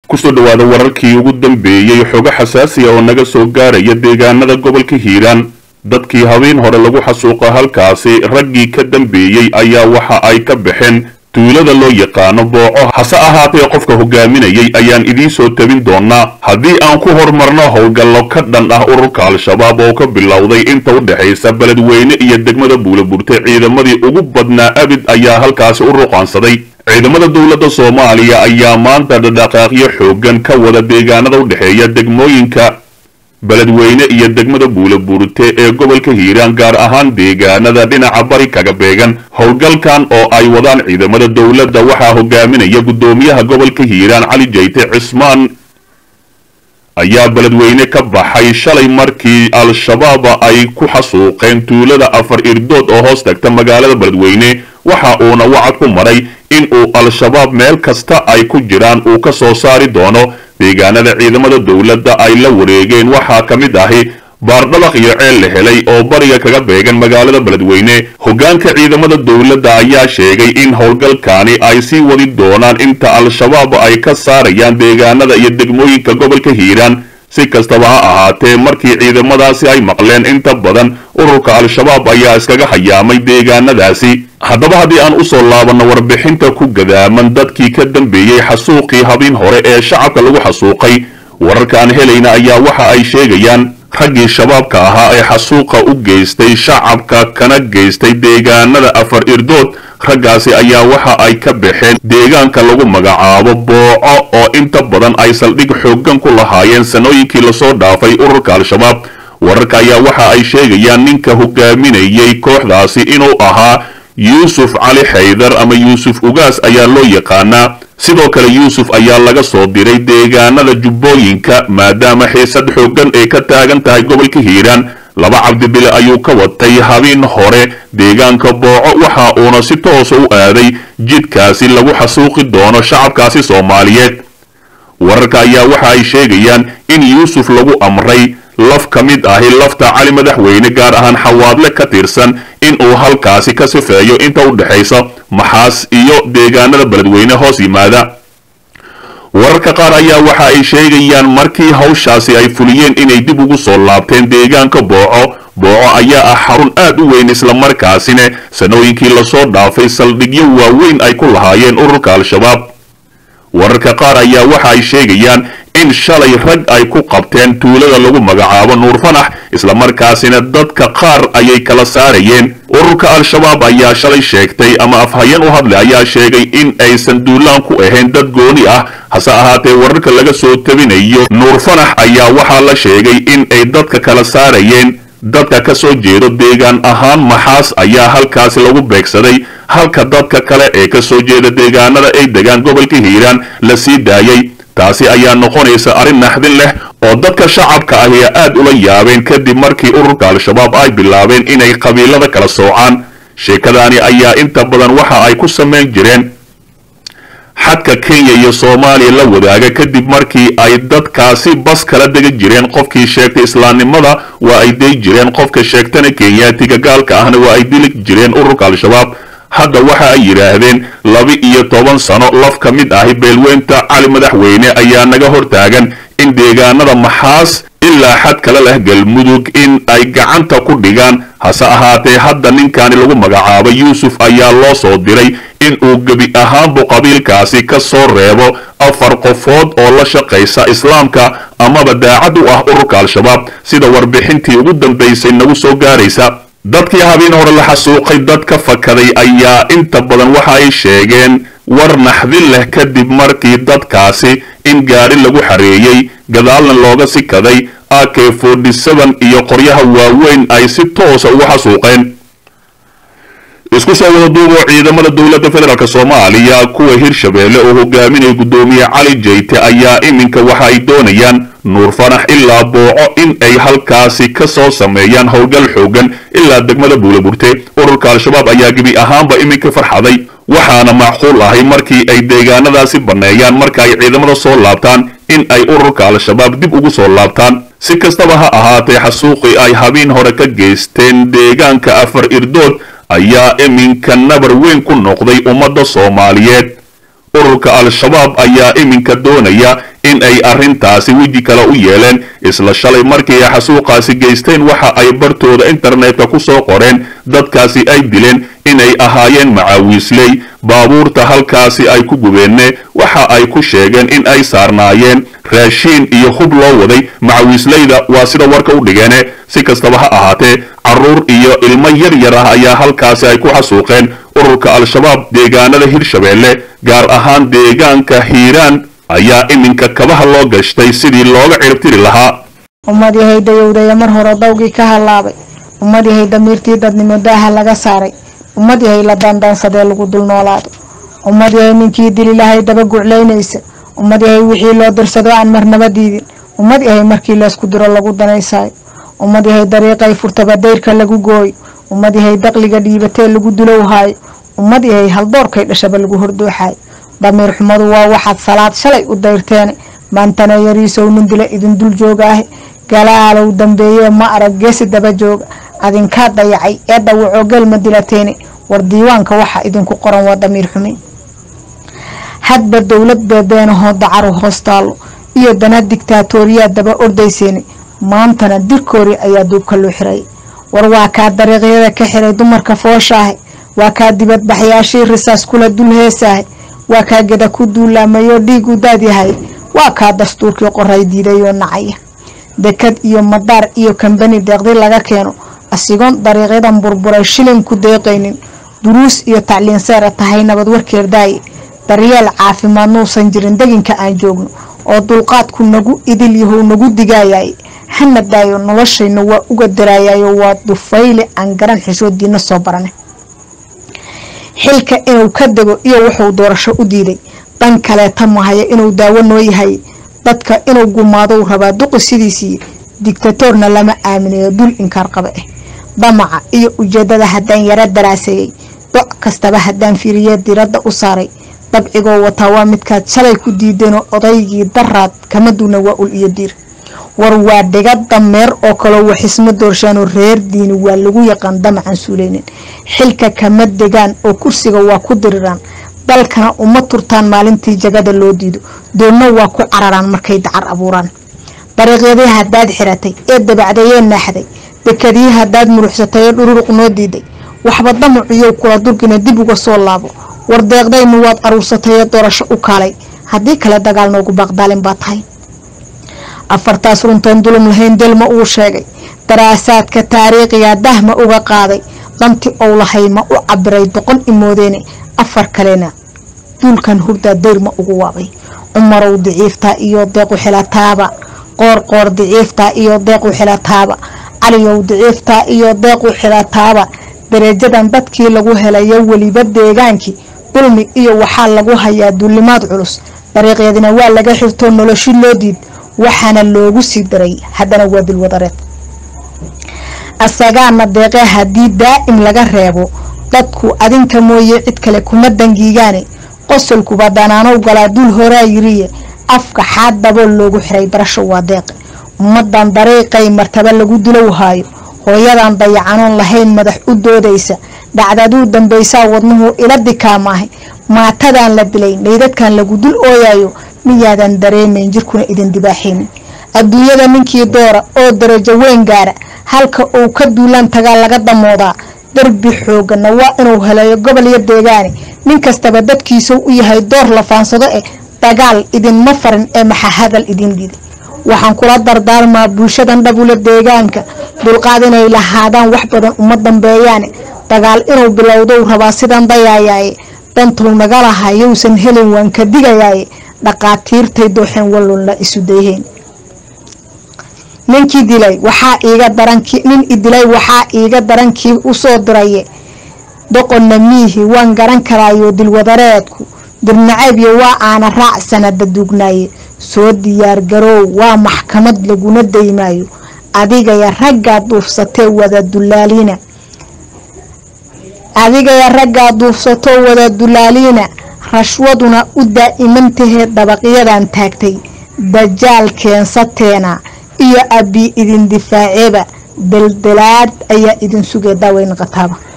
kusoo dhowaada wararkii ugu dambeeyey xogo xasaasiya oo naga soo gaaraya deegaanada gobolka hiiraan dadkii habeen hore lagu xasuuqa halkaasi raggii ka dambeeyey ayaa waxa ay ka baxeen tuulada loo yaqaano booco hase ahaatee qofka hogaaminayay ayaan idiin soo tabin doonaa haddii aan ku hormarno howlgallo ka dhan ah ururka al-shabaab oo ka bilowday inta u dhexaysa beledweyne iyo degmada buulaburte ciidamadii ugu badnaa abid ayaa halkaasi u ruqaansaday ciidamada dowladda soomaaliya ayaa maanta dhadhaqaaqyo xoogan ka wada deegaanada u dhexeeya degmooyinka beledweyne iyo degmada buulaburte ee gobolka hiiraan gaar ahaan deegaanada dhinaca bari kaga beegan howlgalkan oo ay wadaan ciidamada dowladda waxaa hogaaminaya guddoomiyaha gobolka hiiraan cali jayte cismaan ayaa beledweyne ka baxay shalay markii al-shabaaba ay ku xasuuqeen tuulada afar irdood oo hoos tagta magaalada beledweyne waxa uuna wacad ku maray in uu al-shabaab meel kasta ay ku jiraan uu ka soo saari doono deegaanada ciidamada dowladda ay la wareegeen waxaa ka mid ahi baardhabaq iyo ceel la helay oo bariga kaga beegan magaalada beledweyne hoggaanka ciidamada dowladda ayaa sheegay in howlgalkaani ay sii wadi doonaan inta al-shabaab ay ka saarayaan deegaanada iyo degmooyinka gobolka hiiraan si kastaba ha ahaatee markii ciidamadaasi ay maqleen inta badan ururka al-shabaab ayaa iskaga hayaamay deegaanadaasi haddaba haddii aan usoo laabanno warbixinta ku gadaaman dadkii ka dambeeyey xasuuqii habeen hore ee shacabka lagu xasuuqay wararkaan helayna ayaa waxa ay sheegayaan raggii shabaabka ahaa ee xasuuqa u geystay shacabka kana geystay deegaanada afar irdood raggaasi ayaa waxa ay ka baxeen deegaanka lagu magacaabo booco oo inta badan ay saldhig xooggan ku lahaayeen sanooyinkii lasoo dhaafay ururka al-shabaab wararka ayaa waxa ay sheegayaan ninka hogaaminayay kooxdaasi inuu ahaa yuusuf cali xaydar ama yuusuf ugaas ayaa loo yaqaanaa sidoo kale yuusuf ayaa laga soo diray deegaanada jubbooyinka maadaama xiisad xooggan ay ka taagan tahay gobolka hiiraan laba cabdibile ayuu ka watay habeen hore deegaanka booco waxa uuna si toosa u aaday jidkaasi lagu xasuuqi doono shacabkaasi soomaaliyeed wararka ayaa waxa ay sheegayaan in yuusuf lagu amray laf ka mid ahi lafta cali madaxweyne gaar ahaan xawaadle ka tirsan in uu halkaasi ka sifeeyo inta u dhexaysa maxaas iyo deegaanada beledweyne hoos yimaada wararka qaar ayaa waxa ay sheegayaan markii hawshaasi ay fuliyeen inay dib ugu soo laabteen deegaanka booco booco ayaa ah xarun aad u weyn islamarkaasina sanooyinkii lasoo dhaafay saldhigyo waaweyn ay ku lahaayeen ururka al-shabaab wararka qaar ayaa waxa ay sheegayaan in shalay rag ay ku qabteen tuulada lagu magacaabo nuur fanax islamarkaasina dadka qaar ayay kala saarayeen ururka al-shabaab ayaa shalay sheegtay ama afhayeen u hadlay ayaa sheegay in aysan duulaan ku ahayn dad gooni ah hase ahaatee wararka laga soo tabinayo nuur fanax ayaa waxaa la sheegay in ay dadka kala saarayeen dadka ka soo jeedo deegaan ahaan maxaas ayaa halkaasi lagu beegsaday halka dadka kale ee ka soo jeeda deegaanada ay degaan gobolka hiiraan la sii daayay taasi ayaa noqonaysa arrin naxdin leh oo dadka shacabka ahi aad ula yaabeen kadib markii ururka al-shabaab ay bilaabeen inay qabiilada kala soocaan sheekadaani ayaa inta badan waxa ay ku samayn jireen xadka kenya iyo soomaaliya la wadaaga kadib markii ay dadkaasi bas kala dega jireen qofkii sheegtay islaamnimada waa ay day jireen qofka sheegtana kenyaatiga gaalka ahna waa ay dili jireen ururka al-shabaab hadda waxa ay yidhaahdeen laba iyo toban sano laf ka mid ahi beelweynta cali madaxweyne ayaa naga hortaagan in deegaanada maxaas ilaa xad kale leh galmudug in ay gacanta ku dhigaan hase ahaatee hadda ninkaani lagu magacaabo yuusuf ayaa loo soo diray in uu gebi ahaanbu qabiilkaasi ka soo reebo afar qofood oo la shaqaysa islaamka amaba daacad u ah ururka al-shabaab sida warbixintii ugu dambaysay nagu soo gaaraysa dadkii habeen hore la xasuuqay dad ka fakaday ayaa inta badan waxa ay sheegeen war naxdin leh kadib markii dadkaasi in gaadhi lagu xareeyey gadaalna looga sikaday ak iyo qoryaha waaweyn ay si toosa ugu xasuuqeen isku soo wada duuboo ciidamada dowladda federaalk soomaaliya kuwa hirshabeelle oo hogaaminaya guddoomiye cali jayte ayaa iminka waxa ay doonayaan nuur fanax ilaa booco in ay halkaasi ka soo sameeyaan howlgal xoogan ilaa degmada buulaburte ururka al-shabaab ayaa gebi ahaanba iminka farxaday waxaana macquul ahay markii ay deegaanadaasi banneeyaan marka ay ciidamada soo laabtaan in ay ururka al-shabaab dib ugu soo laabtaan si kastaba ha ahaatee xasuuqii ay habeen hore ka geysteen deegaanka afar irdood ayaa iminka nabar weyn ku noqday ummadda soomaaliyeed ururka al-shabaab ayaa iminka doonaya in ay arrintaasi weji kale u yeeleen isla shalay markii ay xasuuqaasi geysteen waxa ay bartooda internetka ku soo qoreen dadkaasi ay dileen inay ahaayeen macaawiisley baabuurta halkaasi ay ku gubeenne waxa ay ku sheegeen in ay saarnaayeen raashiin iyo hub loo waday macawiisleyda waa sida warka u dhigeene si kastaba ha ahaatee carruur iyo ilmo yar yar ah ayaa halkaasi ay ku xasuuqeen ururka al-shabaab deegaanada hirshabeelle gaar ahaan deegaanka hiiraan ayaa iminka kabaha loo gashtay sidii looga ciribtiri lahaa ummad yahay dayowdaya mar hore dawgii ka hallaabay ummad yahay damiirtii dadnimo daaha laga saaray ummad yahay la daandaansadee lagu dul noolaado ummad yahay ninkii dili lahay daba guclaynaysa ummad yahay wixii loo dirsado aan marnaba diidin ummad yahay markii laysku diro lagu danaysaayo ummad yahay dariiqay furtaba dayrka lagu gooyo ummad yahay daqliga dhiibatee lagu dulowhaayo ummad yahay haldoorkay dhashaba lagu hordooxaayo damiir xumadu waa waxaad salaad shalay u dayrteene maantana yariisow nin dila idin dul joogaahe galaalow dambeeye ma arag geesi daba jooga adinkaa dayacay ee dhawacoo gelma dilateene war diiwaanka waxa idinku qoran waa damiir xumi hadba dowlad beebeenahoo dacaru hoostaallo iyo dana digtaatooriyaa daba ordayseene maantana dirkoori ayaa duubka loo xiray war waa kaa dariiqyada ka xiray dumarka fooshaahe waa kaa dibadbaxyaashii risaas kula dul heesaahe waa kaa geda ku duulaamayoo dhiigu daadyahay waa kaa dastuurkii qoray diidayoo nacaya dekad iyo madaar iyo kambani deeqdi laga keeno asigoon dariiqyadan burburay shilin ku deeqaynin duruus iyo tacliin seera tahay nabad warkeer daaye daryeel caafimaad nuusan jirin deginka aan joogno oo dulqaadku nagu idil yahow nagu digaayaye hana daayo noloshayna waa uga daraayayo waa dufayle aan garan xishoodiina soo barane xilka inuu ka dego iyo wuxuu doorasho u diiday dhan kaleeta mahaya inuu daawo noo yahay dadka inuu gumaadou rabaa duqi sidiisii digtatoorna lama aaminayo dul inkaar qaba ah damaca iyo ujeedada haddaan yaro daraaseeyey doc kastaba haddaan fiiriye diradda u saaray dabcigoo wataa waa midkaad shalay ku diideenoo odaygii daraad kama duuna waa ul iyo diir war waa dhiga dameer oo kaloo waxisma doorshaanoo reer diini waa lagu yaqaan damacan suuleynin xilka kama degaan oo kursiga waa ku diriraan dalkana uma turtaan maalintii jagada loo diido doonna waa ku cararaan markay dacar abuuraan dariiqyadii haddaad xiratay ee dabacdayee naaxday dekadii haddaad muruxsatay ee dhururuq noo diiday waxba damaciyow kula durgina dib uga soo laabo war deeqdaynu waad aruursatay ee doorasho u kaalay haddii kale dagaal noogu baaqdaalin baa tahay afartaas runtoon dulum lahayn delma uu sheegay daraasaadka taariikhiga dahma uga qaaday danti ou lahay ma u cabiray doqon imoodeene afar kalena duulkan hurdaa dayrma ugu waabay cumarow diciiftaa iyo deequ xilataaba qoorqoor diciiftaa iyo deequ xilataaba caliyow diciiftaa iyo deequ xilataaba darajadan dadkii lagu helayo weliba deegaankii dulmi iyo waxaa lagu hayaa duulimaad culus dariiqyadina waa laga xirtoo noloshi loo diid waxaana loogu sii daray haddana waa dilwadareed asagaana deeqee haddii daa'im laga reebo dadku adinka mooye cid kale kuma dangiigaane qosolkuba danaanow galaa dul horaa yiriye afka xaad dabool loogu xiray barasho waa deeqe ummadan dariiqay martaba lagu dilowhaayo hooyadan dayacanoon lahayn madax u doodaysa dhacdaduu dambaysaa wadnuhu ila dikaamaahay maatadan la dilay meydadkan lagu dul ooyayo miyaadan dareemayn jirkuna idin dibaaxaynin adduunyada ninkii doora oo darajo weyn gaara halka uu ka duulaan tagaa laga damoodaa darbi xoogana waa inuu helayo gobol iyo deegaane nin kastaba dadkiisuu u yahay door la faansado eh dagaal idinma farin ee maxaa hadal idin diiday waxaan kula dardaarmaa bulshadan dhabula deegaanka dulqaad inay lahaadaan wax badan uma dambeeyaane dagaal inuu bilowdou rabaa sidan dayaayaaye dantuu naga lahaa yowsan helin waan ka digayaaye dhaqaatiirtay dooxeen wallunla isu dayheen ninkii dilay waxaa iiga darankii nin idilay waxaa iiga darankii usoo diraye doqonna miihi waan garan karaayo dilwadareedku dirnaceebyo waa aana raac sanada duugnaaye soo diyaargaroow waa maxkamad laguna daymaayo adigaya raggaa duufsatee wada dulaaliina adigaya raggaa duufsatoo wada dulaaliina rashwaduna u daa'imantahee dabaqyadan taagtay dajaal keensateena iyo abbi idin difaaceeba daldalaad ayaa idin sugee daaweyn qataaba